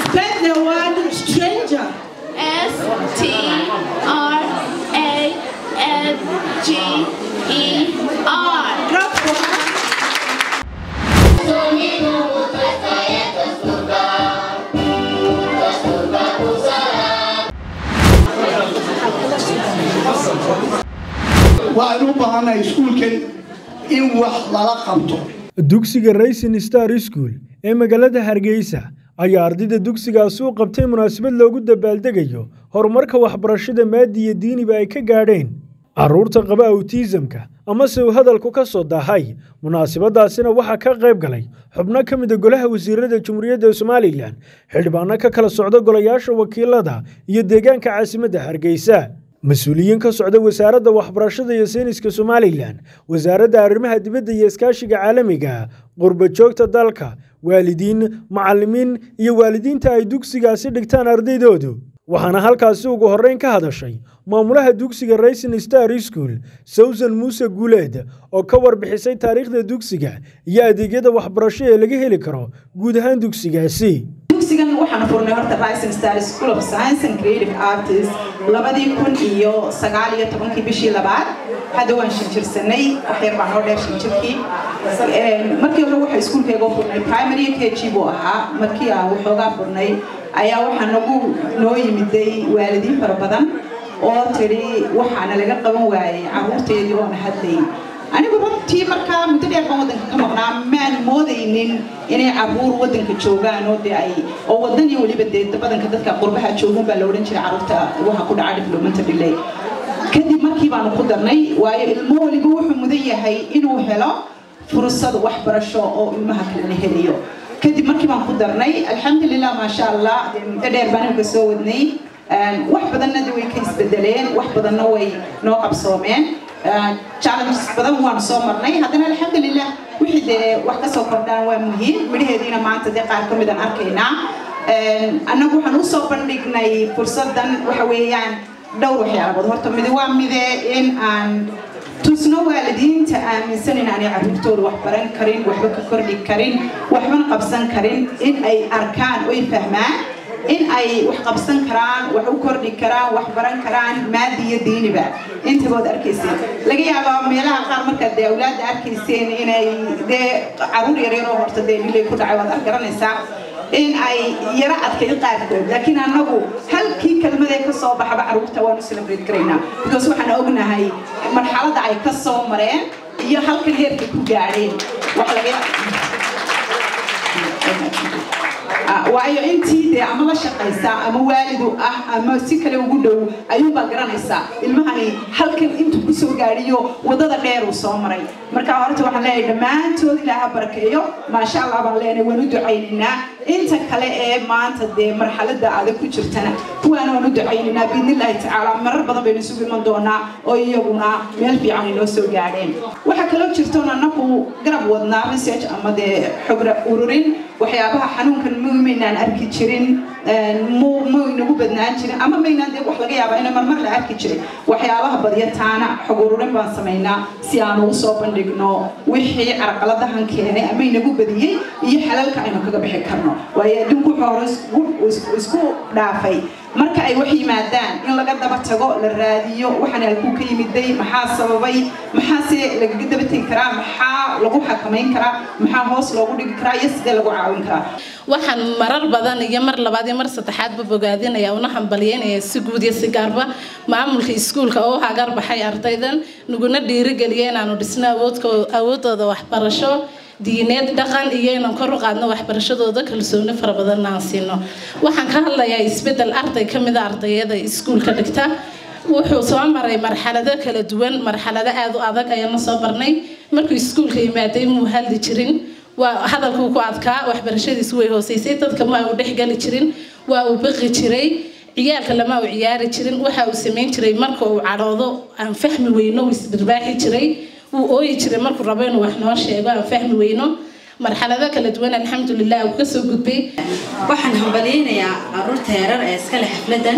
Spell the word stranger. S T R A N G E R. Drop one. waxaynu u baahannahay iskuulkan in wax lala qabto dugsiga raysin star school ee magaalada hargeysa ayaa ardayda dugsigaasi u qabtay munaasabad loogu dabaaldegayo horumarka waxbarashada maadi iyo diiniba ay ka gaadheen carruurta qaba awtiisamka amase uu hadalku ka soo daahay munaasabadaasina waxaa ka qayb galay xubno ka mida golaha wasiirada jamhuuriyadda somalilan xildhibaano ka kala socda golayaasha wakiilada iyo deegaanka caasimadda hargeysa mas-uuliyiin ka socda wasaaradda waxbarashada iyo sayniska somalilan wasaaradda arrimaha dibadda iyo iskaashiga caalamiga qurba joogta dalka waalidiin macallimiin iyo waalidiinta ay dugsigaasi dhigtaan ardaydoodu waxaana halkaasi ugu horreyn ka hadashay maamulaha dugsiga raysin star school sawsan muuse guuleed oo ka warbixisay taariikhda dugsiga iyo adeegyada waxbarasho ee laga heli karo guud ahaan dugsigaasi dugsigan waxaan furnay horta rising star school of science and creative artists labadii kun iyo sagaal iyo tobankii bishii labaad hadda waan shinjirsanay waxyar baa noo dheer shinjirkii markii hore waxa iskuulkayga furnay primary k g buu ahaa markii aan waxoogaa furnay ayaa waxaa nagu noo yimiday waalidiin fara badan oo tidhi waxaana laga qaban waayey carruurteedii oona hadlayn anigu runtii markaa muddo dheer baan waddanka ka maqnaa maan moodaynin inay carruur waddanka joogaan oo dee ay oo waddanii weliba dee badanka dadka qurbaha joogun baa la odhan jiray carruurta waxa ku dhaca developmental delay kadib markii baanu ku darnay waayo ilmo weliba wuxuu mudan yahay inuu helo fursad waxbarasho oo ilmaha kalena helayo kadib markii baan ku darnay alxamdulilah maasha allah dee muddo dheer baan imika soo wadnay wax badanna de way ka isbedeleen wax badanna way noo qabsoomeen challenges badan waanu soo marnay haddana alxamdulilah wixii dee wax kasoo kordhaan waa muhiim midhaheediina maanta dee qaar ka midaan arkaynaa annagu waxaan usoo bandhignay fursadan waxa weeyaan dhowr waxyaalabood horta midi waa mide in aan tusno waalidiinta aaminsan in aanay carruurtooda wax baran karin waxba ka kordhi karin waxbana qabsan karin in ay arkaan oy fahmaan in ay wax qabsan karaan wax u kordhi karaan wax baran karaan maadi iyo diiniba intabood arkayseen laga yaabaa meelaha qaar markaad dee awlaadda arkayseen inay dee caruur yaryaroo horta dee dhilay ku dhacay waad garanaysaa in ay yaro adkayd qaarkood laakiin annagu halkii kelmadee ka soo baxaba carruurta waanu celebrate karaynaa because waxaan ognahay marxaladda ay ka soo mareen iyo halkan heerkay ku gaadheen wax laga waayo intii dee ama la shaqaysa ama waalidu ah ama si kale ugu dhow ayuunbaa garanaysaa ilmahani halkan intuu kusoo gaadhiyo wadada dheer uu soo maray marka horta waxaan leeyahay dhammaantood ilaaha barakeeyo maasha allah baan leenahay waan u ducaynaynaa inta kale ee maanta dee marxalada adag ku jirtana kuwaana waan u ducaynaynaa biidnillaahi tacaala marar badan baynu isugu iman doonaa oo iyaguna meel fiican inoo soo gaadheen waxaa kaloo jirtoon annagu garab wadnaa research ama dee xogra ururin waxyaabaha xanuunkan maynaan arki jirin maynagu badnaan jirin ama maynaan dee wax laga yaabaa ina marmar la arki jirin waxyaabaha badyataana xog ururin baan samaynaa si aan ugu soo bandhigno wixii carqaladahan keenay ama inagu badiyey iyo xalalka aynu kaga bixi karno waayo adduunku wuxuu hore isku dhaafay marka ay wax yimaadaan in laga daba tago la raadiyo waxaan halkuu ka yimiday maxaa sababay maxaase lagaga daba tegi karaa maxaa lagu xakamayn karaa maxaa hoos loogu dhigi karaa iyo sidee lagu caawin karaa waxaan marar badan iyo mar labaad iyo mar saddexaadba bogaadinaya una hambalyeynaya si guud iyo si gaarba maamulka iskuulka oo hagar baxay ardaydan naguna dhiirigeliya inaanu dhisno awoodooda waxbarasho diineed dhaqan iyo inaan kor u qaadno waxbarashadooda kalsooni fara badanna aan siino waxaan ka hadlayaa isbedel arday ka mida ardayada iskuulka dhigta wuxuu soo maray marxalado kala duwan marxalado aada u adag ayaana soo marnay markuu iskuulka yimaaday muu hadli jirin waa hadalkuu ku adkaa waxbarashadiisu way hooseysay dadka ma uu dhexgali jirin waa uu baqi jiray ciyaalka lama uu ciyaari jirin waxa uu samayn jiray marka uu cadhoodo aan fahmi weyno uu isbirbaaxi jiray wuu ooyi jiray markuu rabo inuu wax noo sheego aan fahmi weyno marxalado kala duwan alxamdulilah uu kasoo gudbay waxaan hambalyeynayaa caruurta yarar ee iskale xafladan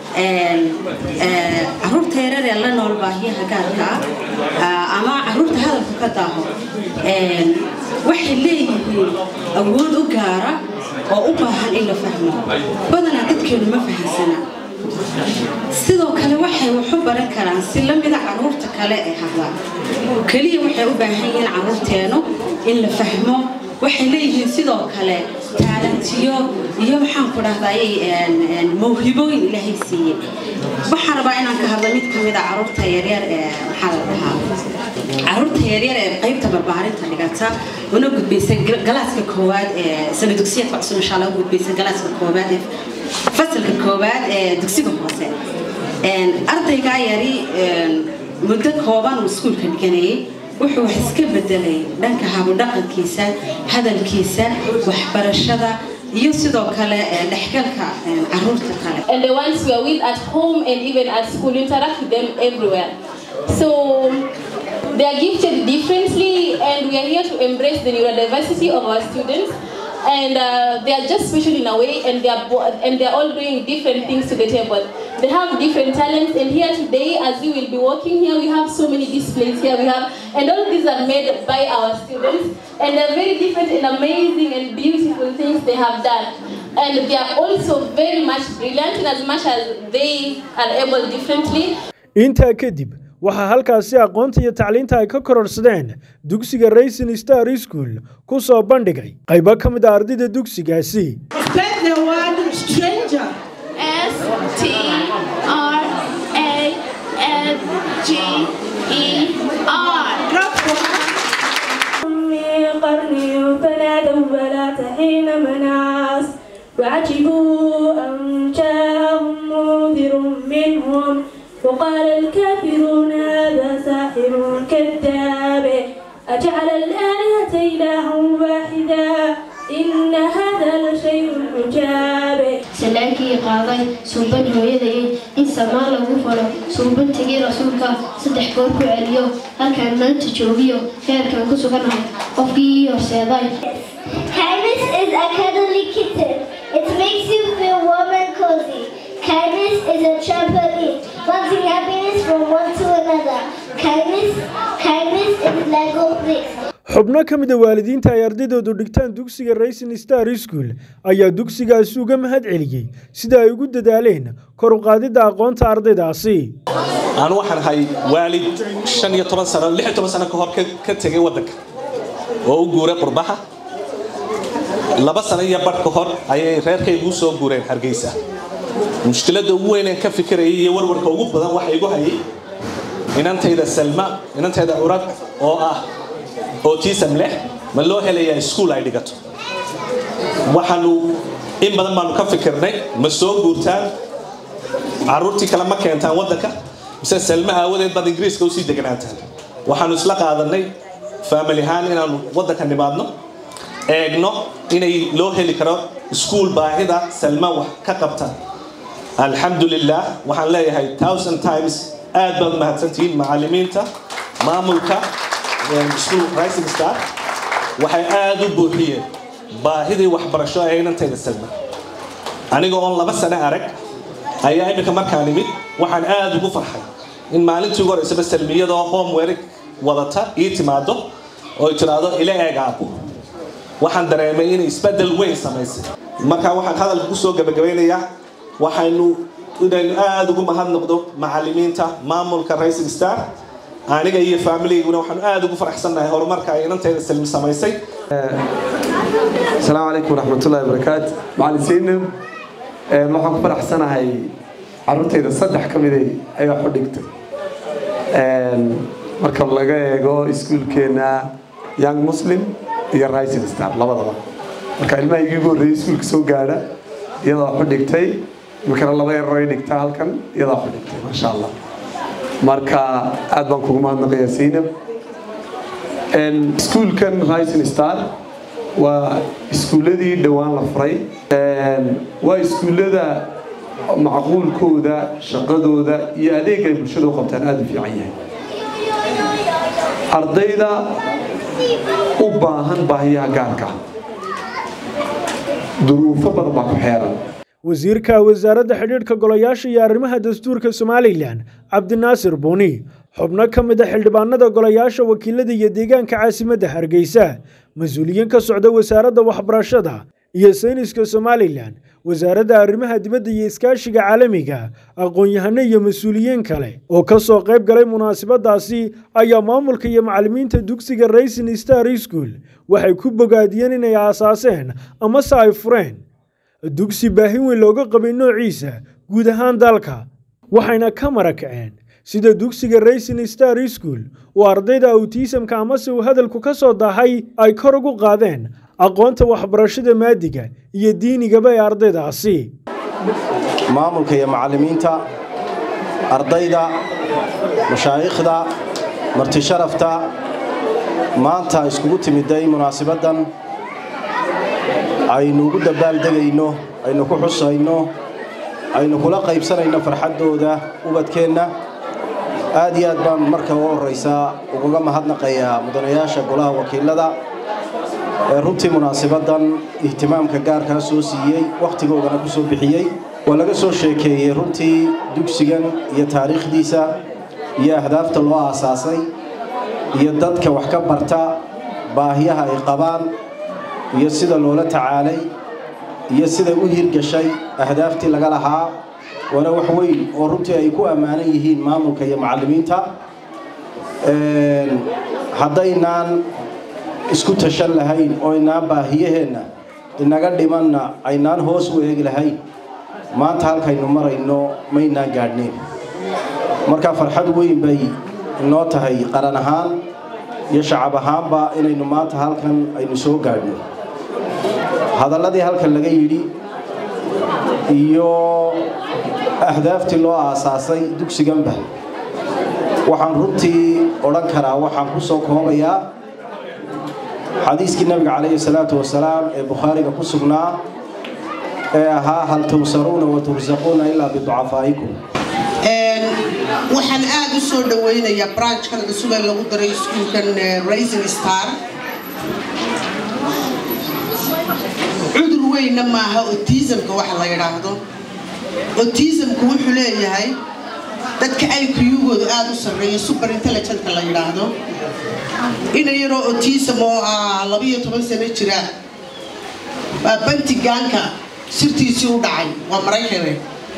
caruurta yarar ee la nool baahiyaha gaarka ama caruurta hadalku ka daaho waxay leeyihiin awood u gaara oo u baahan in la fahmo badanaa dadkeenu ma fahansana sidoo kale waxay wax u baran karaan si la mida caruurta kale ee hadla keliya waxay u baahan yihiin caruurteenu in la fahmo waxay leeyihiin sidoo kale taalantiyo iyo maxaan ku dhahday mawhibooyin ilaahay siiyey waxaan rabaa inaan ka hadlo mid ka mid a caruurta yaryar ee maxaa la dhahaa caruurta yaryar ee qaybta barbaarinta dhigata una gudbaysa galaaska koowaad ee sana dugsiyadka cusub insha allah u gudbaysa galaaska koowaad ee fasalka koowaad ee dugsiga hoose ardaygaa yari muddo kooban uu iskuulka dhiganayay wuxuu wax iska bedelay dhanka habudhaqankiisa hadalkiisa waxbarashada iyo sidoo kale dhexgalka caruurta kale and the ones who are with at home and even at school interact with them everywhere so they are gifted differently and we are here to embrace the neurodiversity of our students and uh, they are just special in a way and they are and they are all doing different things to the table they have different talents and here today as you will be walking here we have so many displays here we have and all these are made by our students and they're very different and amazing and beautiful things they have done and they are also very much brilliant in as much as they are able differently intaa kadib waxaa halkaasi aqoonta iyo tacliinta ay ka kororsadeen dugsiga rayson star school ku soo bandhigay qaybo ka mid a ardayda dugsigaasi Spell the word stranger. S T R A N G E R Drop one. من قرن فنادوا ولا حين مناص وعجبوا أن جاءهم منذر منهم وقال الكافرون هذا ساحر كذاب أجعل الآلهة إلها واحدا إن هذا لشيء عجاب salaankii qaaday suuban hooyadayay in samaan lagu falo suubantigii rasuulka saddex goor ku celiyo halkaan maanta joogiyo heerkaan ku suganahay qofkii ii horseeday Kindness is a cuddly kitten. It makes you feel warm and cozy. Kindness is a trampoline, bouncing happiness from one to another. Kindness, kindness is Lego bricks. xubno ka mid a waalidiinta ay ardaydoodu dhigtaan dugsiga rayson star school ayaa dugsigaasi uga mahad celiyey sida ay ugu dadaaleen kor u qaadidda aqoonta ardaydaasi anu waxaan ahay waalid shan iyo toban sano lix iyo toban sano ka hor ka- ka tegay waddanka oo u guuray qurbaha laba sano iyo badh ka hor ayay reerkaygu soo guureen hargeysa mushkiladda ugu weyneen ka fikirayay iyo warwarka ugu badan waxa igu hayay inantayda salma inantayda curad oo ah autism leh ma loo helayaa iskuul ay dhigato waxaanu in badan baanu ka fikirnay ma soo guurtaan caruurtii kale ma keentaan waddanka mise salma aawadeed baad ingiriiska usii deganaataan waxaanu isla qaadanay faamili ahaan inaanu waddanka nimaadno eegno inay loo heli karo iskuul baahida salma wax ka qabta alxamdulilah waxaan leeyahay thousand times aad baad u mahadsantihiin macallimiinta maamulka iskuul rising star waxay aad u buuxiyeen baahidii waxbarasho ee inantayda salma aniga oon laba sano arag ayaa iminka markaan imid waxaan aad ugu farxay in maalintii ugu horeysaba salmiyadoo homework wadata ii timaado oo ay tiraahdo ila eeg aabbo waxaan dareemay inay isbeddel weyn samaysay marka waxaan hadalka kusoo gabagabaynayaa waxaynu inaynu aad ugu mahadnoqdo macallimiinta maamulka rising star aniga iyo faamiliguna waxaanu aad ugu faraxsannahay horumarka ay inantayda salmi samaysay asalaamu calaykum waraxmatullahi wabarakaatu macalin seynab waxaan ku faraxsanahay caruurtayda saddex ka miday ayaa xu dhigtay marka laga eego iskuulkeena young muslim iyo rising star labadaba marka ilmaha igii ugu horreeyay iskuulka soo gaadha iyadaa xu dhigtay imikana laba yaray dhigtaa halkan iyadaa xu dhigtay maasha allah marka aad baan kugu mahadnaqayaa seynab iskuulkan rising star waa iskuulladii dhowaan la furay waa iskuullada macquulkooda shaqadooda iyo adeeg ay bulshada u qabtaan aada u fiican yahay ardayda u baahan baahiyaha gaarka duruufo badan baa ku xeeran wasiirka wasaaradda xidhiidhka golayaasha iyo arrimaha dastuurka somalilan cabdinaasir buuni xubno ka mid a xildhibaanada golayaasha wakiilada iyo deegaanka caasimadda hargeysa mas-uuliyiin ka socda wasaaradda waxbarashada iyo sayniska somalilan wasaaradda arrimaha dibadda iyo iskaashiga caalamiga aqoon-yahano iyo mas-uuliyiin kale oo ka soo qayb galay munaasabadaasi ayaa maamulka iyo macallimiinta dugsiga racing star school waxay ku bogaadiyeen inay aasaaseen amase ay fureen dugsi baahin weyn looga qabay noociisa guud ahaan dalka waxayna ka marakaceen sida dugsiga racing star school oo ardayda awtiisamka amase uu hadalku ka soo daahay ay kor ugu qaadeen aqoonta waxbarashada maadiga iyo diinigaba ee ardaydaasi maamulka iyo macallimiinta ardayda mashaayikhda martisharafta maanta iskugu timiday munaasabaddan aynu ugu dabaaldegayno aynu ku xusayno aynu kula qaybsanayno farxaddooda ubadkeenna aad iyo aad baan marka ugu horraysaa ugaga mahadnaqayaa mudanayaasha golaha wakiilada ee runtii munaasabaddan ihtimaamka gaarkaa soo siiyey wakhtigoodana ku soo bixiyey waa laga soo sheekeeyey runtii dugsigan iyo taariikhdiisa iyo ahdaafta loo aasaasay iyo dadka wax ka barta baahiyaha ay qabaan iyo sida loola tacaalay iyo siday u hirgashay ahdaaftii laga lahaa waana wax weyn oo runtii ay ku ammaanan yihiin maamulka iyo macallimiinta haddaynaan isku tashan lahayn oo inaan baahiyaheenna inaga dhimanna aynaan hoos u eegi lahayn maanta halkaynu marayno maynaan gaadhnayn marka farxad weyn bay inoo tahay qaran ahaan iyo shacab ahaanba inaynu maanta halkan aynu soo gaadhno hadalladii halkan laga yidhi iyo ahdaaftii loo aasaasay dugsiganba waxaan runtii odhan karaa waxaan ku soo koobayaa xadiiskii nabiga calayhi salaatu wasalaam ee bukhaariga ku sugnaa ee ahaa hal tunsaruuna wa tursaquuna ilaa biducafaa'ikum waxaan aad u soo dhawaynayaa branchkan cusub ee lagu daray iskuulkan raising star cudur weynna maaha autismka waxa la yidhaahdo autismku wuxuu leeyahay dadka iq-gooda aada u sarreeya super intelligentka la yidhaahdo ina yaroo autism oo ah labiyo toban sano jira baa bantigaanka sirtiisii u dhacay waa maraykane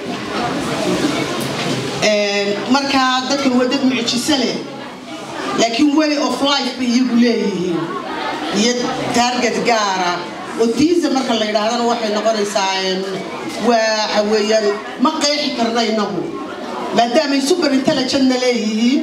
markaa dadkan waa dad mucjiso leh laakiin way of life bay iyagu leeyihiin iyo taarget gaara autism marka la yidhaahdana waxay noqonaysaa waxa weeyaan ma qeexi karna inagu maadaamay super intelligentna leeyihiin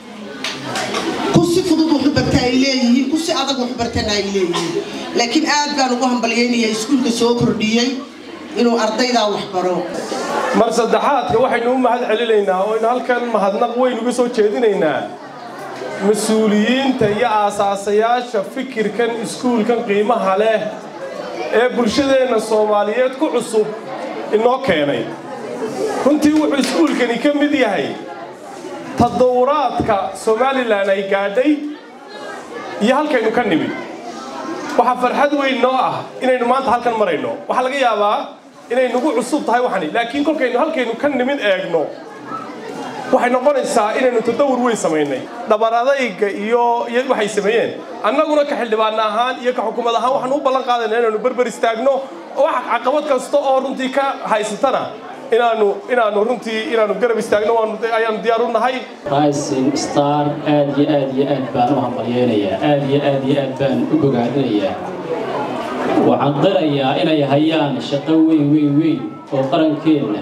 ku si fudud waxu barta ay leeyihiin ku si adag waxu bartana ay leeyihiin laakiin aad baan ugu hambalyaynaya iskuulka soo kordhiyey inuu ardaydaa wax baro mar saddexaadka waxaynu u mahad celinaynaa oo aynu halkan mahadnaq weyn uga soo jeedinaynaa mas-uuliyiinta iyo aasaasayaasha fikirkan iskuulkan qiimaha leh ee bulshadeenna soomaaliyeed ku cusub inoo keenay runtii wuxuu iskuulkani ka mid yahay tadawuraadka somalilan ay gaadhay iyo halkaynu ka nimid waxaa farxad weyn noo ah inaynu maanta halkan marayno waxaa laga yaabaa inay nagu cusub tahay waxani laakiin kolkaynu halkaynu ka nimid eegno waxay noqonaysaa inaynu tadawur weyn samaynay dhabar adayga iyo waxay sameeyeen annaguna ka xildhibaan ahaan iyo ka xukuumad ahaan waxaanu u ballan qaadayna inaanu berber istaagno wax caqabad kasta oo runtii ka haysatana inaanu inaanu runtii inaanu garab istaagno ayaanu diyaar u nahay rising star aad iyo aad iyo aad baan u hambalyeynayaa aad iyo aad iyo aad baan u bogaadinayaa waxaan qirayaa inay hayaan shaqo weyn weyn weyn oo qarankeenna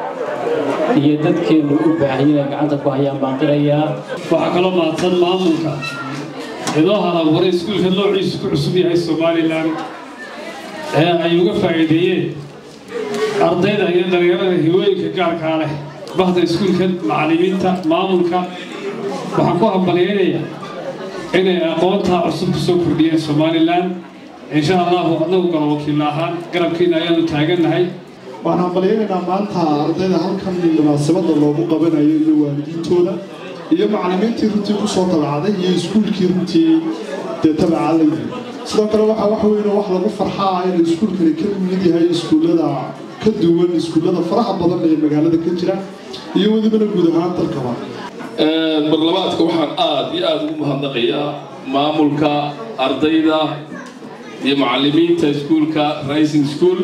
iyo dadkeennu u baahan inay gacanta ku hayaan baan qirayaa waxaa kaloo mahadsan maamulka idoo halabuuray iskuulka noociisu ku cusub yahay somalilan ee ay uga faa'iideeyeen ardayda iyo dhalinyarada hiwooyinka gaarkaa leh bahda iskuulka macallimiinta maamulka waxaan ku hambalyaynayaa inay aqoontaa cusub ku soo kordhiyeen somalilan insha allahu annagu galo wakiilla ahaan garabkiina ayaanu taagannahay waxaan hambalyaynaynaa maanta ardayda halkan munaasabada loogu qabanayo iyo waalidiintooda iyo macallimiintii runtii ku soo tabacday iyo iskuulkii runtii dee tabacaa la yiri sidoo kale waxaa wax weyn oo wax lagu farxaa in iskuulkani ka mid yahay iskuullada ka duwan iskuullada faraha badan ee magaalada ka jira iyo welibana guud ahaan dalkaba barlamaadka waxaan aad iyo aad ugu mahadnaqayaa maamulka ardayda iyo macallimiinta iskuulka rising school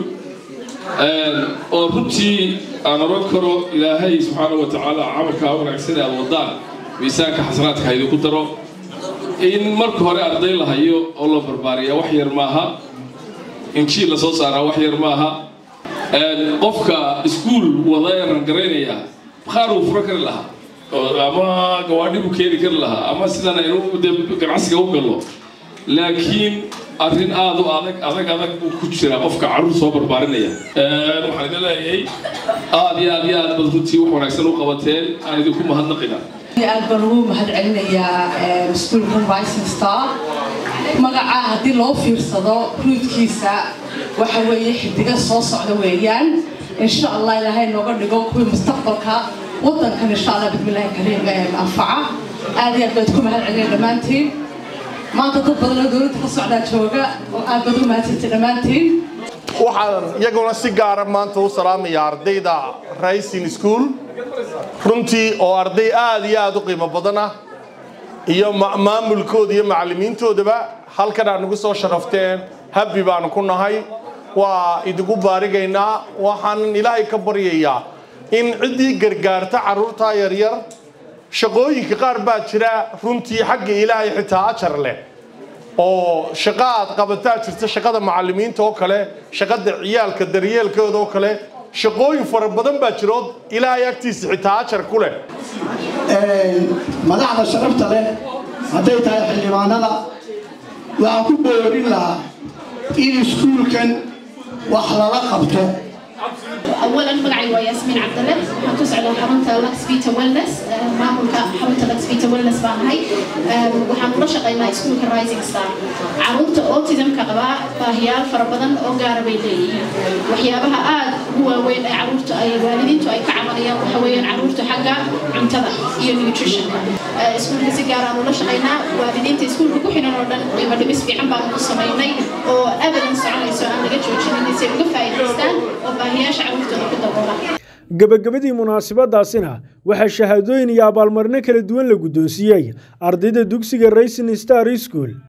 oo runtii aan oran karo ilaahay subxaana wa tacaala camalkaa wanaagsan ee aad wadaan miisaanka xasanaadka idinku daro in marka hore arday la hayo oo la barbaariya wax yar maaha injiil la soo saaraa wax yar maaha qofka iskuul wada ee rangaraynaya qaar uu furo kari lahaa ama gawaadhi buu keeni kari lahaa ama sidan aynu ganacsiga u gallo laakiin arrin aad u adag adag adag buu ku jiraa qofka carruur soo barbaarinaya waxaan idin leeyahay aad iyo aad iyo aad bad runtii wax wanaagsan u qabateen aan idinku mahadnaqina aad baan ugu mahad celinayaa iskuulka rising star magacaa haddii loo fiirsado ruudkiisa waxa weeye xidiga soo socda weeyaan insha allah ilaahay nooga dhigo kuwii mustaqbalka waddankan insha allah bismillahi kariim anfaca aad iyo aad baad ku mahad celinaya dhammaantiin maanta dad badan oo dowladda ka socdaa jooga oo aad baad u mahadsantay dhammaantiin waxaan iyaguna si gaara maanta u salaamayaa ardayda rising school runtii oo arday aad iyo aad u qiimo badan ah iyo maamulkooda iyo macallimiintoodaba halkan aad nagu soo sharafteen habbi baanu ku nahay waa idinku baarigaynaa waxaan ilaahay ka baryayaa in ciddii gargaarta carruurtaa yaryar shaqooyinka qaar baa jira runtii xagga ilaahay xitaa ajar leh oo shaqo aad qabataa jirta shaqada macallimiinta oo kale shaqada ciyaalka daryeelkooda oo kale shaqooyin fara badan baa jirood ilaahay agtiisa xitaa ajar ku leh madaxda sharafta leh hadday tahay xildhibaanada waxaan ku boorin lahaa in iskuulkan wax lala qabto اولا مقعي وياسمين عبد الله وتسعد حرمت لكس فيتا ويلنس مامولك حرمت لكس فيتا ويلنس بان هاي waxaan ula shaqaynaa iskuulka rising star caruurta autismka qaba baahiyaal fara badan oo gaara bay leeyihiin waxyaabaha aad ugu waaweyn ee caruurta ay waalidiintu ay ka cabanayaan waxa weeyaan caruurta xagga cuntada iyo nutritionka iskuulka si gaar aan ula shaqaynaa waalidiinta iskuulka ku xiran oo dhan qiimo dhimis fiican baan u samaynay oo abadan soconayso aan laga joojinin si ay uga faa'iidaystaan oo baahiyaasha caruurtooda ku daboola gebagabadii munaasabadaasina waxaa shahaadooyin iyo abaalmarino kala duwan la guddoonsiiyey ardayda dugsiga racing star school